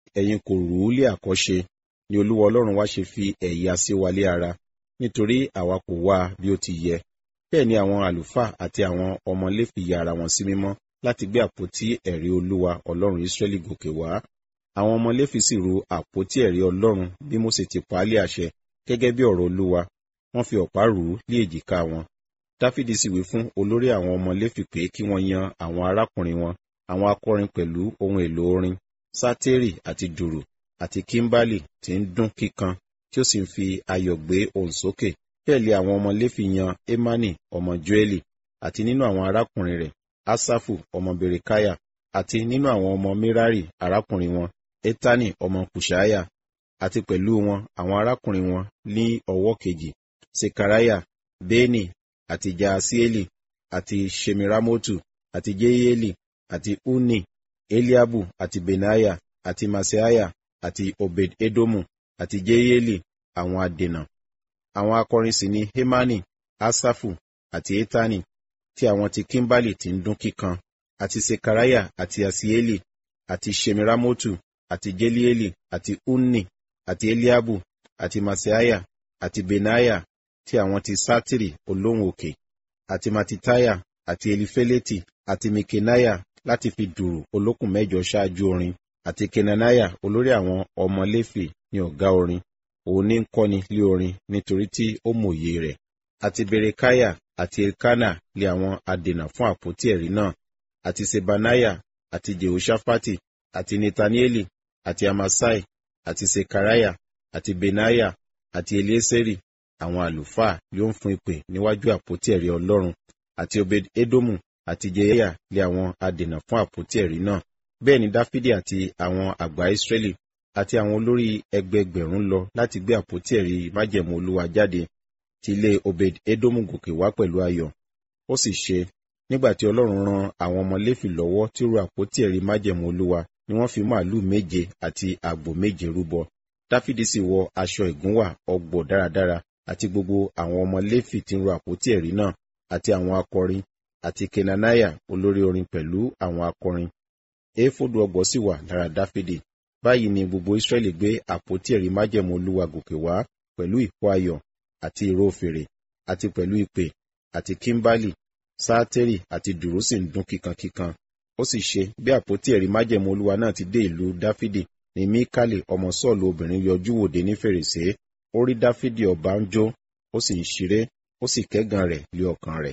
ẹ̀yin kò rú lé àkọ́ṣe ni olúwa ọlọ́run wa ṣe fi ẹ̀yà sí wa lé ara nítorí àwa kò wá bí ó ti yẹ bẹ́ẹ̀ ni àwọn àlùfáà àti àwọn ọmọ léfì ya ara wọn sí mímọ́ láti gbé àpótí ẹ̀rí olúwa ọlọ́run israẹli gòkè wá àwọn ọmọ léfì sì ru àpótí ẹ̀rí ọlọ́run bí mósè ti pa á lé àṣẹ gẹ́gẹ́ bí ọ̀rọ̀ olúwa wọ́n fi ọ̀pá rù ú lé èjìká wọn dáfídì sì wí fún olórí àwọn ọmọ léfì pé kí wọ́n yan àwọn arákùnrin wọn àwọn akọrin pẹ̀lú ohun èlò orin sátérì àti dùrù àti kímbálì tí ń dún kíkan tí ó sì ń fi ayọ̀ gbé ohùn sókè bẹ́ẹ̀ lé àwọn ọmọ léfì yan emani ọmọ joeli àti nínú àwọn arákùnrin rẹ̀ asafu ọmọ berekaya àti nínú àwọn ọmọ merari arákùnrin wọn etani ọmọ kushaya àti pẹ̀lú wọn àwọn arákùnrin wọn ní ọwọ́ kejì sekaraya beni àti jaasieli àti shemiramotu àti jeyeli àti uni eliabu àti benaya àti maseaya àti obed edomu àti jeyeli àwọn adènà àwọn akọrin sì ni hemani asafu àti etani tí àwọn ti kimbali ti ń dún kíkan àti sekaraya àti asieli àti shemiramotu àti jelieli àti unni àti eliabu àti maseaya àti benaya tí àwọn ti sátìrì olóhùn òkè àti matitaya àti elifeleti àti mikenaya láti fi dùrù olókùn mẹ́jọ ṣáájú orin àti kenanaya olórí àwọn ọmọ léfì ní ọ̀gá orin òun ní ń kọ́ni lé orin nítorí tí ó mòye rẹ̀ àti berekaya àti elkana lé àwọn adènà fún àpótí ẹ̀rí náà àti sebanaya àti jehoshapati àti netanieli àti amasai àti sekaraya àti benaya àti elieseri àwọn àlùfáà yóò ń fún ìpè níwájú àpótí ẹ̀rí ọlọ́run àti obed edomu àti jeya lé àwọn adènà fún àpótí ẹ̀rí náà bẹ́ẹ̀ ni dáfídì àti àwọn àgbà ìsírẹ́lì àti àwọn olórí ẹgbẹgbẹ̀rún lọ láti gbé àpótí ẹ̀rí májẹ̀mú olúwa jáde ti ilé obed edomu gòkè wá pẹ̀lú ayọ̀ ó sì ṣe nígbà tí ọlọ́run ran àwọn ọmọ léfì lọ́wọ́ tí ó ru àpótí ẹ̀rí májẹ̀mú olúwa ni wọ́n fi màálùú méje àti àgbò méje rúbọ dáfídì sì wọ aṣọ ìgúnwà ọgbọ̀ dáradára àti gbogbo àwọn ọmọ léfì tí ń ru àpótí ẹ̀rí náà àti àwọn akọrin àti kenanaya olórí orin pẹ̀lú àwọn akọrin éfódù ọgbọ̀ sì wà lára dáfídì báyìí ni gbogbo israẹli gbé àpótí ẹ̀rí májẹ̀mú olúwa gòkè wá pẹ̀lú ìkó ayọ̀ àti ìró fèrè àti pẹ̀lú ìpè àti kímbálì sáátẹ́rì àti dùrú sì ń dún kíkankíkan ó sì ṣe bí àpótí ẹ̀rí májẹ̀mú olúwa náà ti dé ìlú dáfídì ní míkálì ọmọ sọ́ọ̀lù obìnrin yọjú wòde ní fèrèsé ó rí dáfídì ọba ń jó ó sì ń ṣeré ó sì kẹ́gàn rẹ̀ lé ọkàn rẹ̀.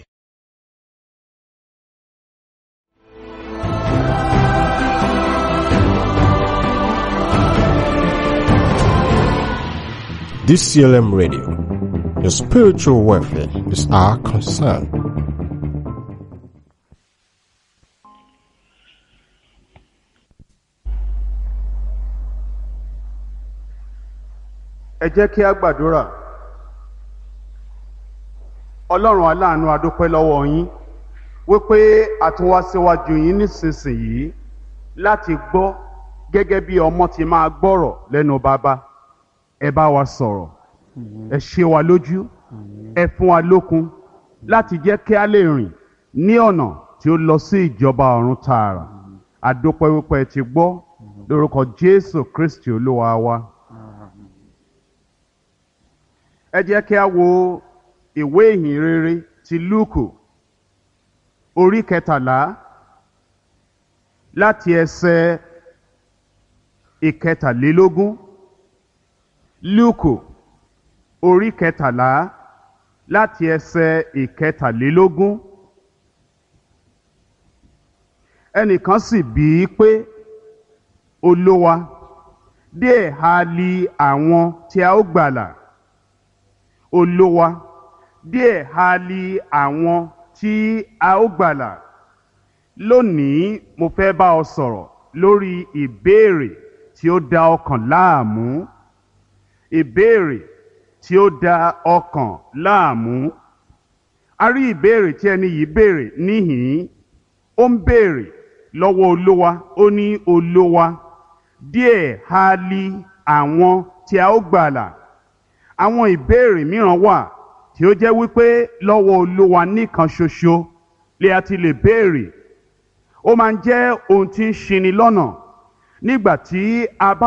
DCLM Radio. Your spiritual welfare is our concern. ẹ jẹ́ kí a gbàdúrà ọlọ́run aláàánú adúpẹ́ lọ́wọ́ yín wípé a tún wá síwájú yín nísinsìnyí láti gbọ́ gẹ́gẹ́ bí ọmọ ti máa gbọ́rọ̀ lẹ́nu bàbá ẹ bá wa sọ̀rọ̀ ẹ ṣe wa lójú ẹ fún wa lókun láti jẹ́ kí a lè rìn ní ọ̀nà tí ó lọ sí ìjọba ọ̀run tààrà adúpẹ́ wípé ẹ ti gbọ́ lórúkọ jésù kristi olúwa wa. ẹ jẹ́ kí a wo ìwé ìhìn rere ti lúùkù orí kẹtàlá láti ẹsẹ̀ ìkẹtàlélógún lúùkù orí kẹtàlá láti ẹsẹ̀ ìkẹtàlélógún ẹnìkan sì bí i pé olówa díẹ̀ ha li àwọn tí a ó gbàlà olówa díẹ̀ ha li àwọn tí a ó gbàlà lónìí mo fẹ́ bá ọ sọ̀rọ̀ lórí ìbéèrè tí ó da ọkàn láàmú ìbéèrè tí ó da ọkàn láàmú a rí ìbéèrè tí ẹni yìí béèrè níhìn ó ń béèrè lọ́wọ́ olówa ó ní olówa díẹ̀ ha li àwọn tí a ó gbàlà àwọn ìbéèrè mìíràn wà tí ó jẹ́ wípé lọ́wọ́ olówa nìkan ṣoṣo lè a ti lè béèrè ó máa ń jẹ́ ohun tí ń ṣini lọ́nà nígbà tí a bá